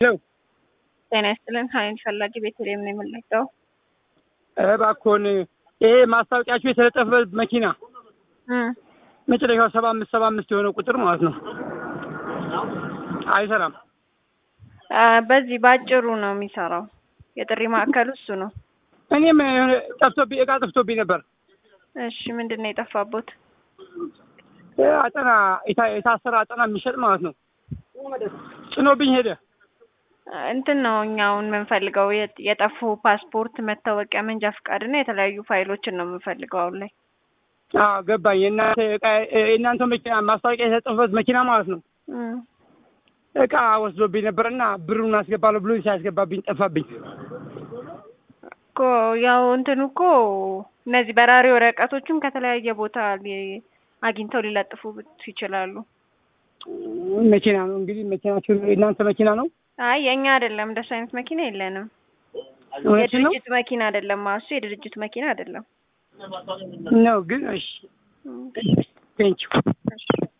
ጤና ይስጥልን ሀይል ፈላጊ ቤተልሔም ነው የምንለቀው። እባክዎን ይሄ ማስታወቂያችሁ የተለጠፈበት መኪና መጨረሻው ሰባ አምስት ሰባ አምስት የሆነ ቁጥር ማለት ነው አይሰራም። በዚህ በአጭሩ ነው የሚሰራው። የጥሪ ማዕከሉ እሱ ነው። እኔም የሆነ ጠፍቶብኝ እቃ ጠፍቶብኝ ነበር። እሺ ምንድን ነው የጠፋቦት? አጠና የታሰረ አጠና የሚሸጥ ማለት ነው ጭኖብኝ ሄደ። እንትን ነው እኛውን የምንፈልገው የጠፉ ፓስፖርት፣ መታወቂያ፣ መንጃ ፈቃድ እና የተለያዩ ፋይሎችን ነው የምንፈልገው አሁን ላይ። አዎ ገባኝ። የእናንተ እቃ የእናንተ መኪና ማስታወቂያ የተለጠፈበት መኪና ማለት ነው እቃ ወስዶብኝ ነበር እና ብሩን አስገባለሁ ብሎ ሲያስገባብኝ ጠፋብኝ እኮ ያው እንትኑ እኮ እነዚህ በራሪ ወረቀቶችም ከተለያየ ቦታ አግኝተው ሊለጥፉ ይችላሉ። መኪና ነው እንግዲህ መኪናችሁ የእናንተ መኪና ነው? አይ የእኛ አይደለም፣ እንደሱ አይነት መኪና የለንም። እውነትሽን ነው የድርጅት መኪና አይደለም። እሱ የድርጅት መኪና አይደለም ነው ግን እሺ ቴንኪው